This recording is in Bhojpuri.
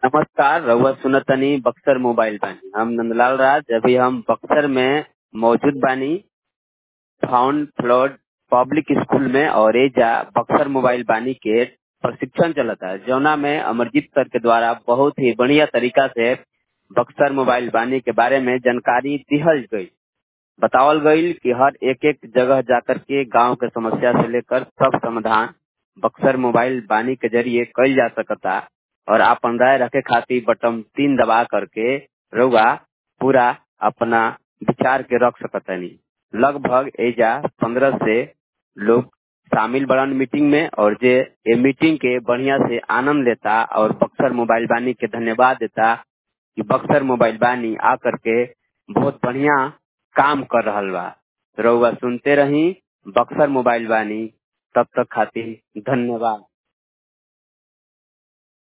नमस्कार रउआ सुनतनी बक्सर मोबाइल बानी हम नंदलाल राज अभी हम बक्सर में मौजूद बानी फाउंड फ्लोर पब्लिक स्कूल में और एजा बक्सर मोबाइल बानी के प्रशिक्षण चलता है जौना में अमरजीत सर के द्वारा बहुत ही बढ़िया तरीका से बक्सर मोबाइल बानी के बारे में जानकारी दिहल गई बतावल गई कि हर एक एक जगह जाकर के गांव के समस्या से लेकर सब समाधान बक्सर मोबाइल बानी के जरिए कल जा सकता और आपन राय रखे खातिर बटन तीन दबा करके रउआ पूरा अपना विचार के रख सकतनी लगभग एजा पंद्रह से लोग शामिल बड़न मीटिंग में और जे ये मीटिंग के बढ़िया से आनंद लेता और बक्सर मोबाइल बानी के धन्यवाद देता कि बक्सर मोबाइल बानी आकर के बहुत बढ़िया काम कर रहल बा रउआ सुनते रही बक्सर मोबाइल बानी तब तक खातिर धन्यवाद